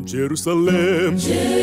Jerusalem,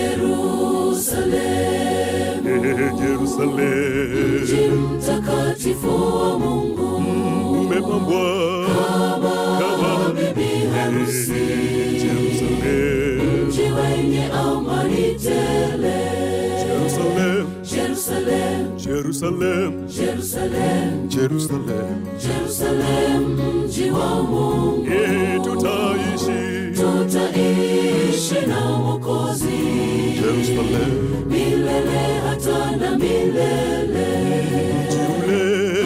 Jerusalem, eh, Jerusalem, mji mtakatifu wa Mungu, umepambwa kama bibi harusi, Jerusalem, mji wenye amani tele. Jerusalem, Jerusalem, Jerusalem, Jerusalem, Jerusalem, Jerusalem, mji wa Mungu, eh, tutaishi tutaishi na Mwokozi Jerusalem, milele hata na milele. mji ule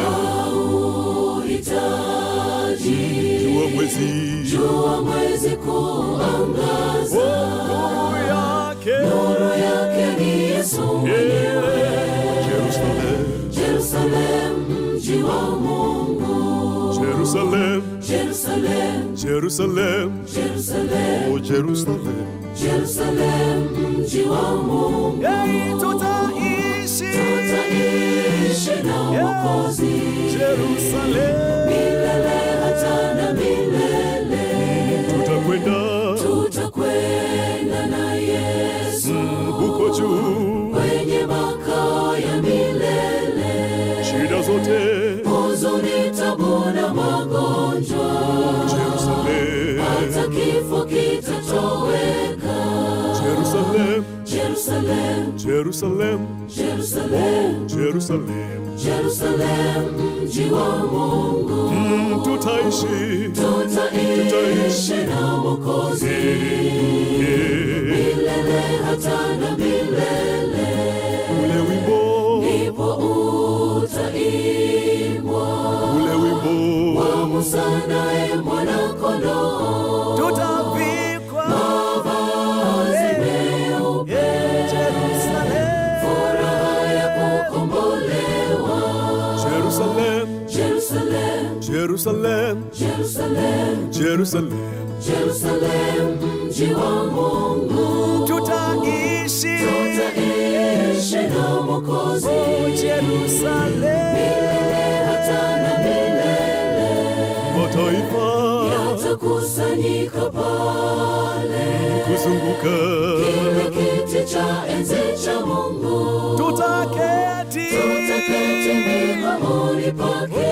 Hauhitaji jua mwezi jua mwezi kuangaza, nuru yake nuru yake ni Yesu mwenyewe. Jerusalem, Jerusalem, mji wa Mungu, Jerusalem, Jerusalem, Jerusalem, Jerusalem, oh Jerusalem, Jerusalem, mji wa Mungu, hey, tutaishi tutaishi na Mwokozi Jerusalem, milele hata na milele. tutakwenda Tutakwenda na Yesu huko juu, kwenye makao ya milele. shida zote huzuni, tabu na magonjwa, Jerusalem, hata kifo kitatoweka. Jerusalem, Jerusalem, Jerusalem, Jerusalem, Jerusalem, Jerusalem, mji wa Mungu, Mm, tutaishi tutaishi na Mwokozi Eh, milele hata na milele. ule wimbo Ndipo utaimbwa ule wimbo wa Musa naye mwana-kondoo, tutavikwa mavazi meupe, furaha ya kukombolewa. Jerusalem, Jerusalem, Jerusalem, Jerusalem, Jerusalem, Jerusalem, mji wa Mungu, tutaishi tutaishi na Mwokozi milele hata na milele. mataifa Yatakusanyika pale kuzunguka kile kiti cha enzi cha Mungu, tutaketi tutaketi miguuni pake.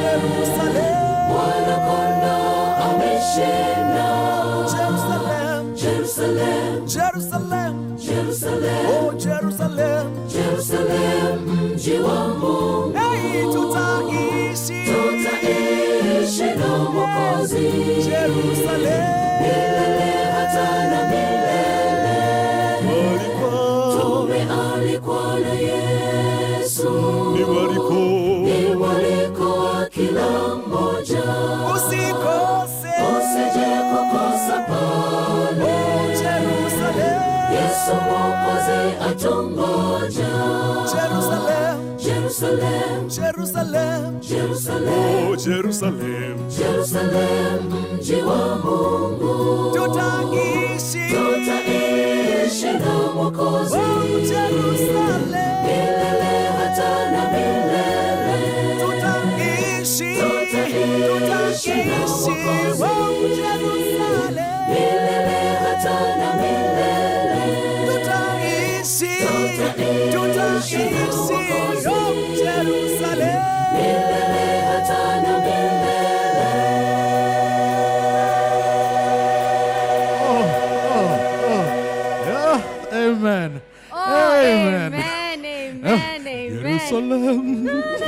Mwana-kondoo ameshinda. Jerusalem, Jerusalem, Jerusalem, Jerusalem, oh Jerusalem, Jerusalem, mji wa Mungu, hey, tutaishi tutaishi na Mwokozi Jerusalem, milele hata na milele. walikuwa Tumealikwa na Yesu, ni waliko ni mwaliko wa kila mmoja, usikose usije kukosa pale. Jerusalem, Yesu Mwokozi atungoja. Jerusalem, Jerusalem, Jerusalem, Jerusalem, oh Jerusalem, Jerusalem, mji wa Mungu, tutaishi tutaishi na Mwokozi Jerusalem, milele hata na milele. tutaishi Tutaishi na Mwokozi Jerusalem, milele hata na milele. tutaishi Tutaishi na Mwokozi Jerusalem. milele hata na milele. Yeah, amen. Oh, Amen. amen, amen, amen. Jerusalem.